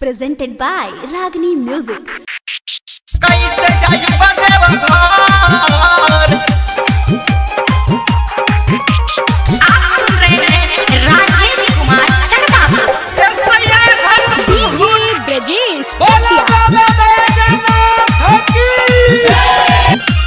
presented by Ragini Music. कैसे जाई बदेव घर आप सुन रहे हैं राजेश कुमार शर्मा ए सैया घर DJ Brajesh बोलो Chakia. बाबा बैजनाथ की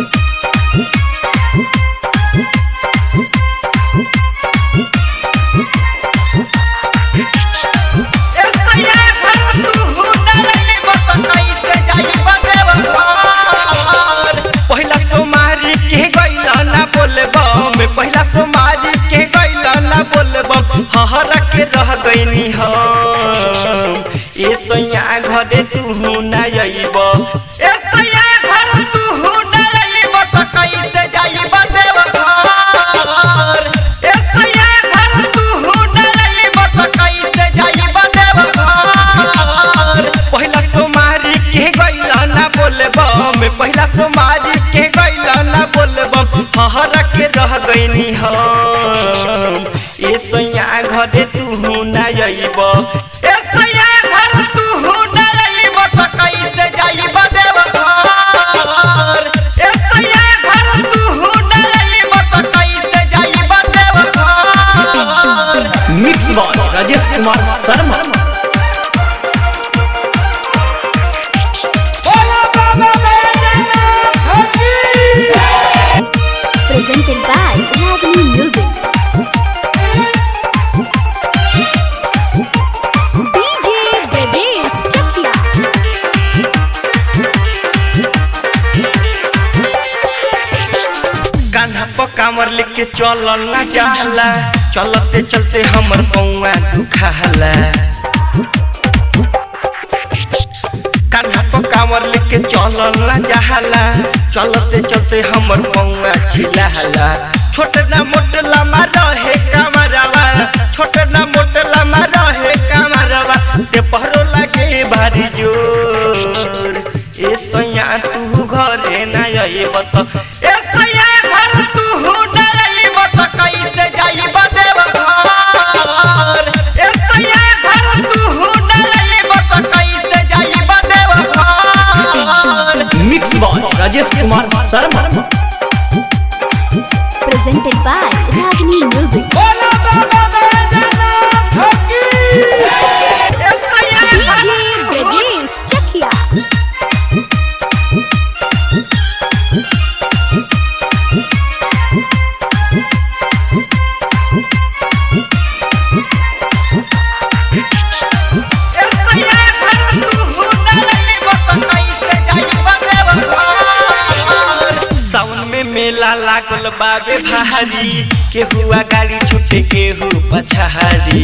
ए सैया घर तू हुनरली बत कैसे जाई बदेव घर पहिला सोमारी के गइला ना बोलबम पहिला सोमारी के गइला ना बोलबम हहर के रह गइनी हम ए सैया घरे तू ना अइब ए सैया घर तू ना अइब त कैसे जाई बदेव घर ए सैया घर तू ना अइब त कैसे जाई बदेव घर पहिला सोमारी के गइला ना बोलबम पहिला सोमारी के गइला ना बोलबम हहर के रह गइनी हम ए सैया घरे तू ना अइब ए सैया घर तू ना अइब त कैसे जाई बदेव घर ए सैया घर तू ना अइब त कैसे जाई बदेव घर मिक्स बॉय राजेश कुमार शर्मा बोला बाबा बैजनाथ की Presented by Ragini Music. DJ Brajesh Chakia. Kanha पर कामर लेके चलल ना जाला चलते चलते हमर पौआ दुखाला कान्हा पर कामर लेके चलल ना जाला चलते चलते हमर पौआ छिलाला छोट ना मोट लम्बा रहे कामरवा छोट ना मोट लम्बा रहे कामरवा ते पहरो लागे भारी जोर ए सैया तू घरे ना अइब त ए सैया घर तू ना अइब त कैसे जाई बदेव घर ए सैया घर तू ना अइब त कैसे जाई बदेव घर mix by Rajesh Kumar Sharma Presented by Ragini Music. बोला बाबा बैजनाथ की ए सैया DJ Brajesh Chakia. सावन में मेला लागल बाबे भारी केहुआ गाड़ी छूटे केहू पछारी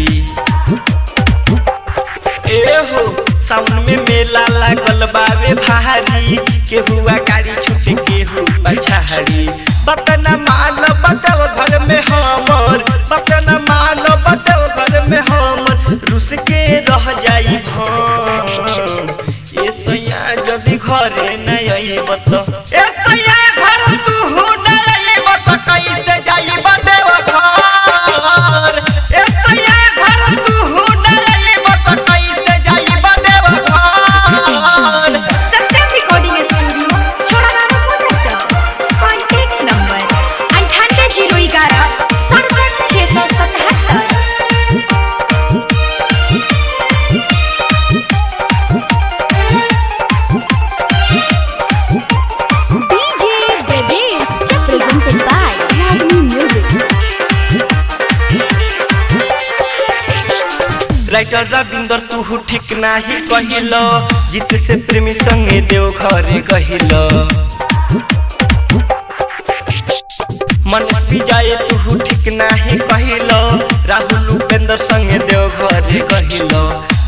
ए हो सावन में मेला लागल बाबे भारी केहुआ गाड़ी छूटे केहू पछारी बतन माल बतव घर में हमर बतन माल बतव घर में हमर रुस के रह जाई हम ए सैया जदी घरे न अइब त ए सैया घर तू न अइब त कैसे जाई बदेव घर ए सैया घर तू न अइब त कैसे जाई बदेव घर सत्यम रिकॉर्डिंग स्टूडियो छोड़ाना मोटर कॉन्टैक्ट नंबर अंठानवे जीरो ग्यारह सड़सठ छः सौ सतहत्तर DJ Brajesh Chakia. Presented by Ragini Music. Writer Ravinder तू ठीक नाही कहिल जीत से प्रेमी संगे देव घरे कहिल मनीष विजय तू ठीक नाही कहिल राहुल उपेंद्र संगे देव घरे कहिल